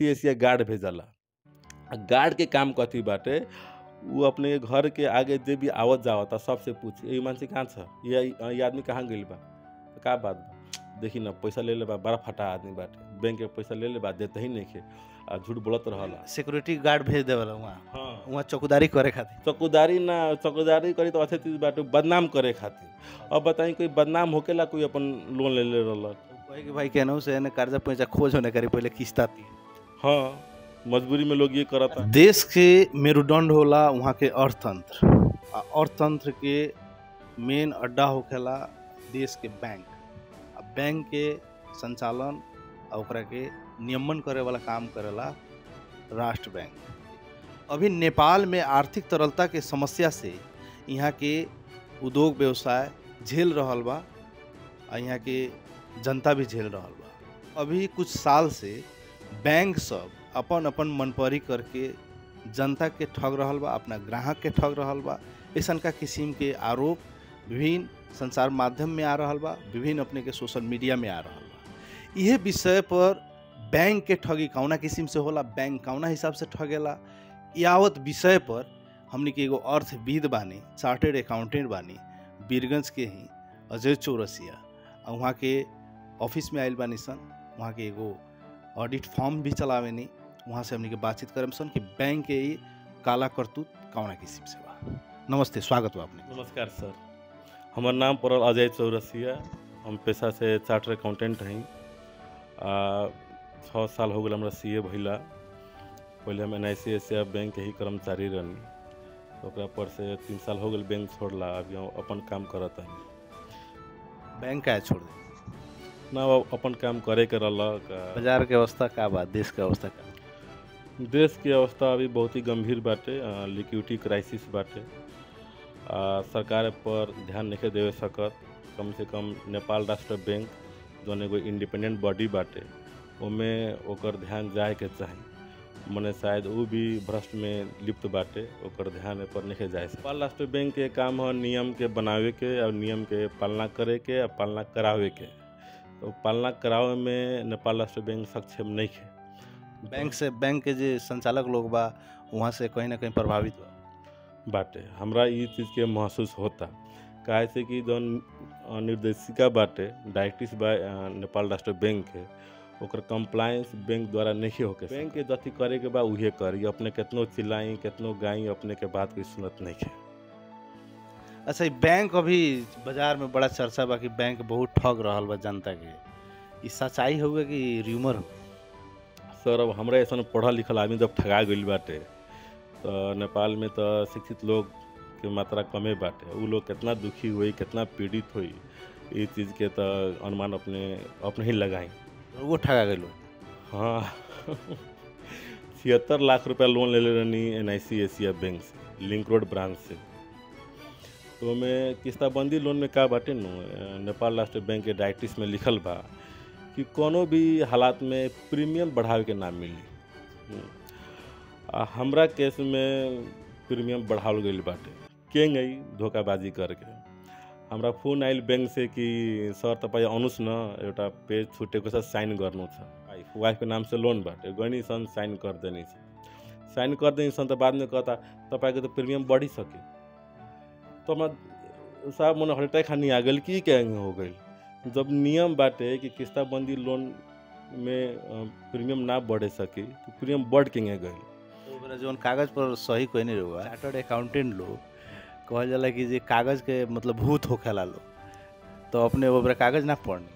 सी Asia guard भेजला आ guard के काम कथी बाटे उ अपने घर के आगे जे भी आवत जावता सबसे पूछ ये मानसी कहाँ छ ये ये आदमी कहाँ गइल बा तो का बात बा देखी ना पैसा ले ले बा बड़ा फटा आदमी बाटे बैंक के पैसा ले ले बा देते ही नहीं खे आ झूठ बोलत रहला सिक्योरिटी गार्ड भेज देवला वहाँ हाँ वहाँ चौकीदारी करे खातिर चौकीदारी ना चौकीदारी करी तो अच्छे चीज बाटे बदनाम करे खातिर अब बताई कोई बदनाम होकेला कोई अपन लोन ले ले रहलक कहे कि भाई केनहू से एने कर्जा पैसा खोज होने करी पहले किस्ता ती हाँ मजबूरी में लोग ये करता देश के मेरुदंड होला वहाँ के अर्थतंत्र आ अर्थतंत्र के मेन अड्डा होखेला देश के बैंक आ बैंक के संचालन आ ओकरा के नियमन करे वाला काम करेला राष्ट्र बैंक अभी नेपाल में आर्थिक तरलता के समस्या से यहाँ के उद्योग व्यवसाय झेल रहल बा आ यहाँ के जनता भी झेल रहल बा अभी कुछ साल से बैंक सब अपन अपन मनपरी करके जनता के ठग रहल बा अपना ग्राहक के ठग रहल बा ऐसन का किस्म के आरोप विभिन्न संचार माध्यम में आ रहल बा विभिन्न अपने के सोशल मीडिया में आ रहल बा इहे विषय पर बैंक के ठगी कौना किस्म से होला बैंक कौना हिसाब से ठगेला यावत विषय पर हमनी के एगो अर्थविद बानी चार्टेड अकाउंटेंट बानी बीरगंज के ही अजय चौरसिया आ वहाँ के ऑफिस में आयल बानी सन वहाँ के एगो ऑडिट फॉर्म भी चलावेनी वहाँ से हमनी के बातचीत करम सन कि बैंक के ई काला करतूत कौना किस्म से बा नमस्ते स्वागत बा अपने नमस्कार सर हमार नाम पड़ल अजय चौरसिया हम पेशा से चार्टर अकाउंटेंट हई आ छः साल हो गए हमरा सी ए भैला पहले हम N I C Asia bank के ही कर्मचारी रहनी तो ओकरा पर से तीन साल हो गए बैंक छोड़ला अभी हम अपन काम करत हई बैंक का छोड़ दे ना वो अपन काम करे के रहलक आ, बाजार के अवस्था का बा देश के अवस्था का बा? देश की अवस्था अभी बहुत ही गंभीर बाटे लिक्विडिटी क्राइसिस बाटे आ, सरकार पर ध्यान नहीं देवे सकत कम से कम नेपाल राष्ट्र बैंक जौन एगो इंडिपेंडेंट बॉडी बाटे ओमे ओकर ध्यान जाए के चाही मने शायद वो भी भ्रष्ट में लिप्त बाटे ओकर ध्यान ए पर नहीं जाए नेपाल राष्ट्र बैंक के काम है नियम के बनावे के और नियम के पालना करे के और पालना करावे के तो पालना करावे में नेपाल राष्ट्र बैंक सक्षम नहीं है बैंक से बैंक के जे संचालक लोग बा वहाँ से कहीं ना कहीं प्रभावित बा बाटे हमरा ई चीज़ के महसूस होता काहे से कि जौन अ, निर्देशिका बाटे डायरेक्टिस बा अ, नेपाल राष्ट्र बैंक के ओकर कंप्लायंस बैंक द्वारा नहीं होके बैंक के जति करे के बा उहे करी अपने केतनो चिल्लाई केतनो गाई अपने के बात कोई सुनत नहीं है अच्छा ई बैंक अभी बाजार में बड़ा चर्चा बा कि बैंक बहुत ठग रहल बा जनता के ई सच्चाई होगा कि र्यूमर हो सर अब हमरा ऐसा पढ़ल लिखल आदमी जब ठगा गइल बाटे तो नेपाल में तो शिक्षित लोग के मात्रा कमे बाटे उ लोग कितना दुखी हुई कितना पीड़ित हुई ये चीज़ के तो अनुमान अपने अपने ही लगाई वो ठगा गए हाँ छिहत्तर लाख रुपया लोन ले ले रहनी N I C Asia bank से लिंक रोड ब्रांच से तो में किस्ताबंदी लोन में का बाटे नु अ, नेपाल राष्ट्र बैंक के डायरेक्टिस में लिखल बा कि कोनो भी हालात में प्रीमियम बढ़ावे के ना मिली हम्म। आ हमरा केस में प्रीमियम बढ़ावल गइल बाटे के गई धोखाबाजी करके हमरा फोन आइल बैंक से कि सर तपाईँ आउनुहोस् न एउटा पेज छुटेको छ साइन गर्नु छ वाइफ वाइफको नाम से लोन बाटे गइनी सन साइन गरिदिने छ साइन गरिदिने सन त बादमा कहता तपाईँको त प्रिमियम बढिसक्यो तो मैं साहब मन हर्ट अटैक खानी आ गई कि क्या हो गई जब नियम बाटे कि किस्ताबंदी लोन में अ, प्रीमियम ना बढ़े सकी तो प्रीमियम बढ़ के गई तो ओकरा जौन कागज पर सही कोई नहीं रहुआ चार्टर्ड अकाउंटेंट लोग कहल जाला कि जे कागज के मतलब भूत होखेला लोग तो अपने ओकरा कागज ना पढ़नी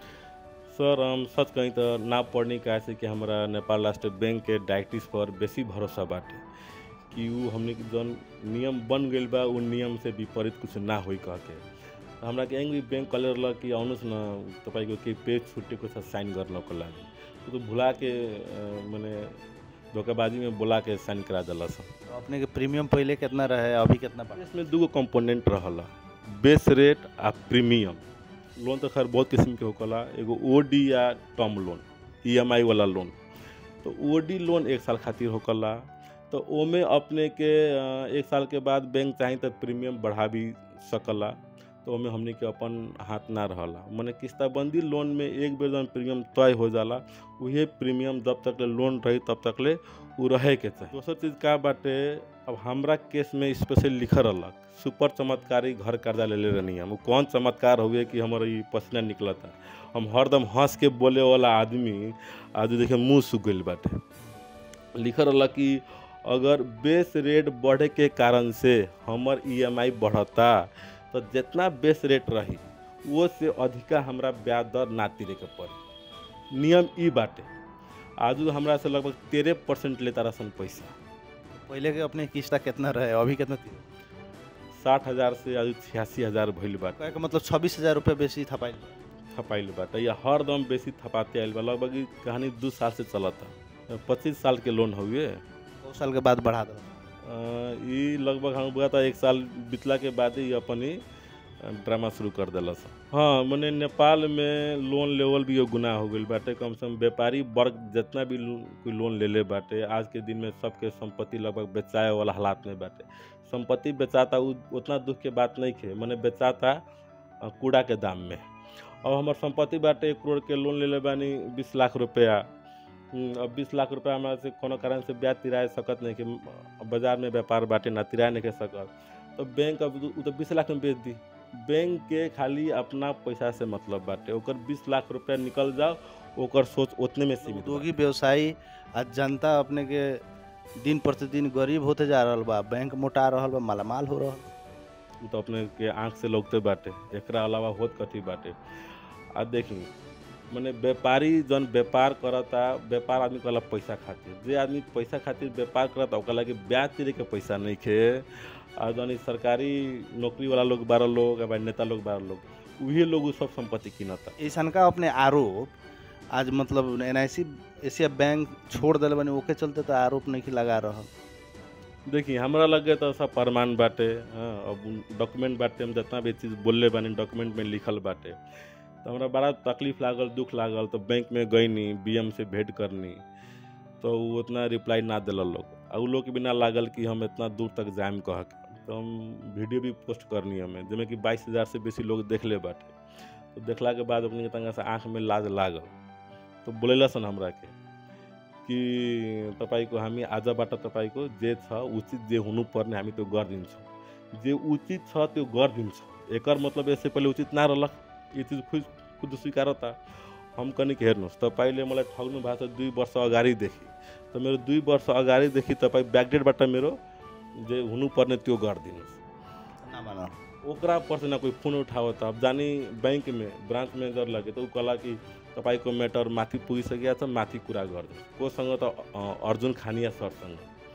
सर हम सच कहीं तो ना पढ़ने का से कि हमारा नेपाल राष्ट्र बैंक के डायरेक्टिस पर बेसी भरोसा बाटे कि उ हमने के जौन नियम बन गइल बा उ नियम से विपरीत कुछ ना होई कह के तो हमरा के एंग्री बैंक कले रहलक कि आउनुहोस् न तपाईँको केही पेज छुटेको छ साइन गर्नको लागि उ तो भुला के अ, मने धोखाबाजी में बोला के साइन करा दिलस तो अपने के प्रीमियम पहले कितना रहे अभी कितना बा इसमें दूगो कंपोनेंट रहला बेस रेट आ प्रीमियम लोन तो खैर बहुत किस्म के होकला एगो ओडी या टर्म लोन ईएमआई वाला लोन तो ओडी लोन एक साल खातिर होकला तो ओमे अपने के अ, एक साल के बाद बैंक चाही तो प्रीमियम बढ़ा भी सकला तो तो ओमे हमनी के अपन हाथ ना रहला मने किस्ताबंदी लोन में एक बेर जौन प्रीमियम तय हो जाला उहे प्रीमियम जब तक ले लोन रही तब तक ले उ रहे के चाही दोसर चीज का बाटे अब हमरा केस में स्पेशल लिखल रहलक सुपर चमत्कारी घर कर्जा लेले रहनी हम उ कौन चमत्कार हुए कि हमर ई पसीना निकलता हम हरदम हंस के बोले वाला आदमी आज देखिए मुंह सूख गइल बाटे लिखल रहलक कि अगर बेस रेट बढ़े के कारण से हमर ईएमआई बढ़ता तो जितना बेस रेट रही वो से अधिका हमरा ब्याज दर ना तिरे के पड़ी नियम ई बाटे आज हमरा से लगभग तेरह परसेंट लेता रसन पैसा पहले के अपने किस्ता कितना रहे अभी कितना थी साठ हज़ार से आज छियासी हज़ार भइल बाटे कहे के मतलब छब्बीस हजार रुपये बेसी थपाइल थपाइल बाटे या हर दम बेसी थपाते आइल बा लगभग ई कहानी दू साल से चलता पच्चीस साल के लोन हुए दो साल के बाद बढ़ा दो ई लगभग हम बुआ था एक साल बितला के बाद ही अपन ही ड्रामा शुरू कर दिलस हाँ मने नेपाल में लोन लेवल भी एगो गुनाह हो गइल बाटे कम से कम व्यापारी वर्ग जितना भी लो- कोई लोन लेले बाटे आज के दिन में सबके संपत्ति लगभग बेचाए वाला हालात में बाटे संपत्ति बेचाता उ उतना दुख के बात नहीं खे मने बेचाता अ, कूड़ा के दाम में अब हमार संपत्ति बाटे एक करोड़ के लोन लेले बानी बीस लाख रुपया हम्म, अब बीस लाख रुपया हमरा से कोनो कारण से ब्याज तिराए सकत नहीं कि बाजार में व्यापार बाटे ना तिराए नहीं के सकत तो बैंक अब उ तो बीस लाख में बेच दी बैंक के खाली अपना पैसा से मतलब बाटे ओकर बीस लाख रुपया निकल जाओ ओकर सोच उतने में सीमित बा। उद्योगी व्यवसायी आ जनता अपने के दिन प्रतिदिन गरीब होते जा रहल बा बैंक मोटा रहल बा मालामाल हो रहल उ तो अपने के आंख से लौकते बाटे एकरा अलावा होत कथी बाटे आ देखी मने व्यापारी जन व्यापार करता व्यापार आदमी कहला पैसा खातिर जे आदमी पैसा खातिर व्यापार करता ओकरा लगे ब्याज तिरे के पैसा नहीं खे आ जन ई सरकारी नौकरी वाला लोग बारह लोग या नेता लोग बारह लोग उही लोग उ सब संपत्ति किनता ऐसन का अपने आरोप आज मतलब एन एशिया बैंक छोड़ दिल बनी ओके चलते तो आरोप नहीं लगा रहल देखी हमरा लगे तो सब प्रमाण बाटे हाँ, अब डॉक्यूमेंट बाटे हम जितना भी चीज़ बोलले बानी डॉक्यूमेंट में लिखल बाटे तो हमरा बड़ा तकलीफ लागल दुख लागल तो बैंक में गईनी बीएम से भेंट करनी तो वो उतना रिप्लाई ना दिल लोग आ उ लोग के बिना लागल कि हम इतना दूर तक जाएम कह के तो हम वीडियो भी पोस्ट करनी हमें जिसमें कि बाईस हज़ार से बेसी लोग देख ले बाटे तो देखला के बाद अपने के तंगा से आँख में लाज लागल तो बोलेला सन हमरा के कि तपाईँको हामी आजबाट तपाईँको जे छ उचित जे हुनुपर्ने हामी त्यो गरिदिन्छौँ जे उचित छ त्यो गरिदिन्छौँ एकर मतलब यसै पहिले उचित ना रहलक यो चिज खुद खुद स्वीकार त हम कनिक हेर्नुहोस् तपाईँले मलाई ठग्नु भएको छ दुई वर्ष अगाडिदेखि त मेरो दुई वर्ष अगाडिदेखि तपाईँ ब्याकडेटबाट मेरो जे हुनुपर्ने त्यो गरिदिनुहोस् ना माना ओकरा पर से ना कोई फोन उठाओ त अब जानी बैंक में ब्रांच मैनेजर लगे तो उ कहला कि तपाईँको म्याटर माथि पुगिसकेको छ माथि कुरा गरिदिनु कोसँग त अ, अर्जुन खानिया सरसँग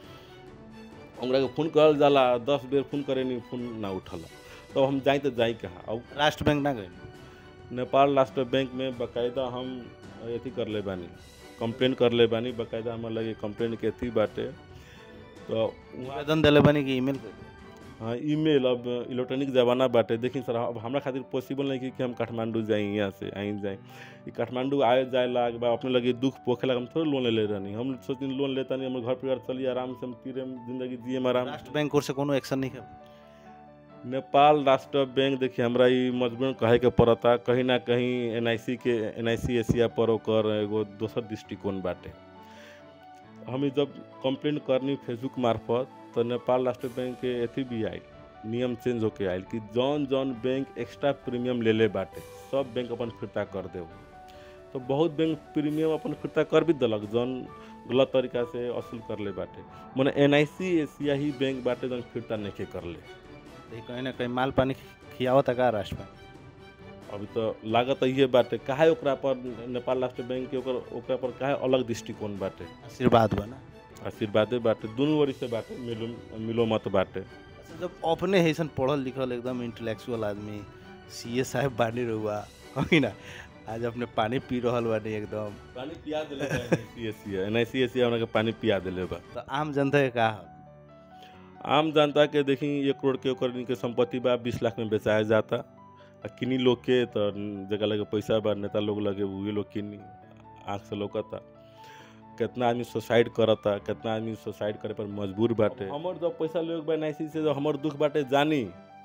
उनका फोन करल जाला दस बेर फोन करे नि फोन ना उठल तो हम जाई तो जाई कहाँ अब राष्ट्र बैंक ना गई नेपाल राष्ट्र बैंक में बकायदा हम अथी कर ले बानी कंप्लेन कर ले बानी बकायदा हमार लगे कंप्लेन के अथी बाटे तो वहाँ आवेदन दिले बनी कि ईमेल हाँ ईमेल अब इलेक्ट्रॉनिक ज़माना बाटे देखी सर अब हमरा खातिर पॉसिबल नहीं कि, कि हम काठमांडू जाई यहाँ से आई जाए ई काठमांडू आए जाए लाग बा अपने लगे दुख पोखे लगा हम थोड़े लोन ले ले रहनी हम सोचते लोन लेता नहीं हमारे घर परिवार चलिए आराम से हम तीरे जिंदगी जिए आराम राष्ट्र बैंक ओर से कोनो एक्शन नहीं है नेपाल राष्ट्र बैंक देखिए हमरा ई मजबूरन कहे के पड़ता कहीं ना कहीं एन के एन एशिया पर ओकर एगो दोसर दृष्टिकोण बाटे हम ई जब कंप्लेन करनी फेसबुक मार्फत तो नेपाल राष्ट्र बैंक के अथी भी आयल नियम चेंज होके आयल कि जौन जौन बैंक एक्स्ट्रा प्रीमियम ले ले बाटे सब बैंक अपन फिरता कर देव तो बहुत बैंक प्रीमियम अपन फिरता कर भी दिलक जौन गलत तरीका से वसूल कर ले बाटे मने एन एशिया ही बैंक बाटे जौन फिरता नहीं कर ले तो कहीं ना कहीं माल पानी खियावत का राष्ट्र बैंक अभी तो लागत इहे बाटे काहे ओकरा पर नेपाल राष्ट्र बैंक के ओकर ओकरा पर काहे अलग दृष्टिकोण बाटे आशीर्वाद बना आशीर्वादे बाटे दुनू ओरी से बाटे मिलो मिलो मत बाटे अच्छा जब अपने हैसन पढ़ल लिखल एकदम इंटेलेक्चुअल आदमी सी ए साहब बानी रहुआ है ना आज अपने पानी पी रहल बानी एकदम पानी पिया देले बा एनआईसीएससी एनआईसीएससी हमरा के पानी पिया देले बा तो आम जनता के का हक? आम जनता के देखी एक करोड़ के ओकर के संपत्ति बा बीस लाख में बेचाया जाता आ किनी लोग के तो जगह लगे पैसा बा नेता लोग लगे उहे लोग किनी आँख से लौकता कितना आदमी सुसाइड करता कितना आदमी सुसाइड करे पर मजबूर बाटे हमर जब पैसा लोग बा एनआईसी से जब हमर दुख बाटे जानी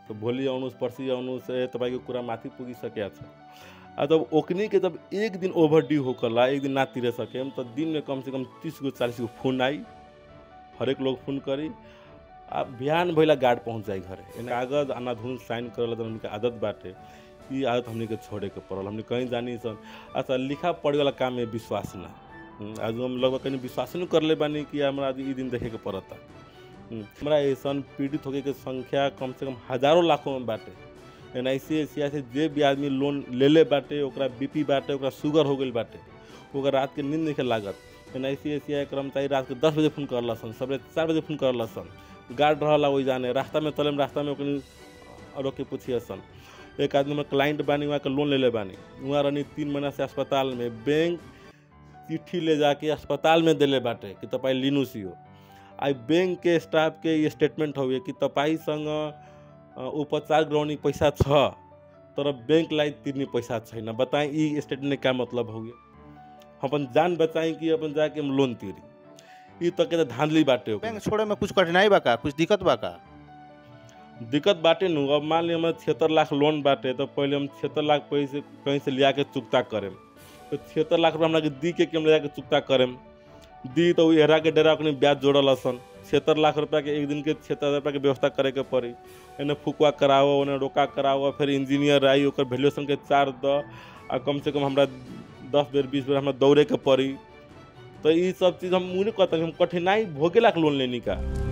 तो भोलि आउनुहोस् पर्सि आउनुहोस् ए तपाईँको कुरा माथि पुगिसकेको छ आ तब ओकनी के जब एक दिन ओभर ड्यू होकला एक दिन ना तिरे सकेम तो दिन में कम से कम तीस गो चालीस गो फोन आई हरेक लोग फोन करी आ बिहान भइला गार्ड पहुँच जाई घरे एने कागज अनाधुन साइन करल तो हमनी के आदत बाटे ई आदत हमनी के छोड़े के पड़ल हमनी कहीं जानी सन अच्छा लिखा पढ़े वाला काम में विश्वास ना हम्म, आज हम लगभग कहीं विश्वास नहीं करले बानी कि हमरा आज ई दिन देखे के पड़ता हम्म, हमरा ऐसन पीड़ित होके के संख्या कम से कम हजारों लाखों में बाटे एन आई सी से जे भी आदमी लोन लेले बाटे ओकरा बीपी बाटे ओकरा शुगर हो गई बाटे ओकरा रात के नींद नहीं लागत एन आई सी कर्मचारी रात के दस बजे फोन करला सन सवेरे चार बजे फोन करला सन गार्ड रहला वही जाने रास्ता में तले में रास्ता में ओकनी रोक के पूछिए सन एक आदमी में क्लाइंट बानी वहाँ के लोन ले ले बानी वहाँ रहनी तीन महीना से अस्पताल में बैंक चिट्ठी ले जाके अस्पताल में दिले बाटे कि तपाईँ लिनुहोस् यो आई बैंक के स्टाफ के ये स्टेटमेंट हुए कि तपाईँसँग अ, उपचार गराउने पैसा छ तर बैंकलाई तिर्ने पैसा छैन बताएं ई स्टेटमेंट का मतलब हो गया हम अपन जान बचाएं कि अपन जाके हम लोन तिरी ई तक के त धांधली बाटे हो बैंक छोड़े में कुछ कठिनाई बा का कुछ दिक्कत बा का दिक्कत बाटे नु अब मान ली हमें छिहत्तर लाख लोन बाटे तो पहले हम छिहत्तर लाख पैसे कहीं से लिया के चुकता करेम तो छिहत्तर लाख रुपया हमरा के दी के कि हम ले जाके चुकता करेम दी तो उ हेरा के डेरा अपने ब्याज जोड़ल सन छिहत्तर लाख रुपया के एक दिन के छिहत्तर हजार रुपया के व्यवस्था करे के पड़ी एने फुकवा कराओ ओने रोका कराओ फिर इंजीनियर आई ओकर वैल्यूएशन के चार्ज द आ कम से कम हमरा दस बेर बीस बेर हमरा दौड़े के पड़ी तो ये सब चीज़ हम मुझे कहता हम कठिनाई भोगेला के लोन लेने का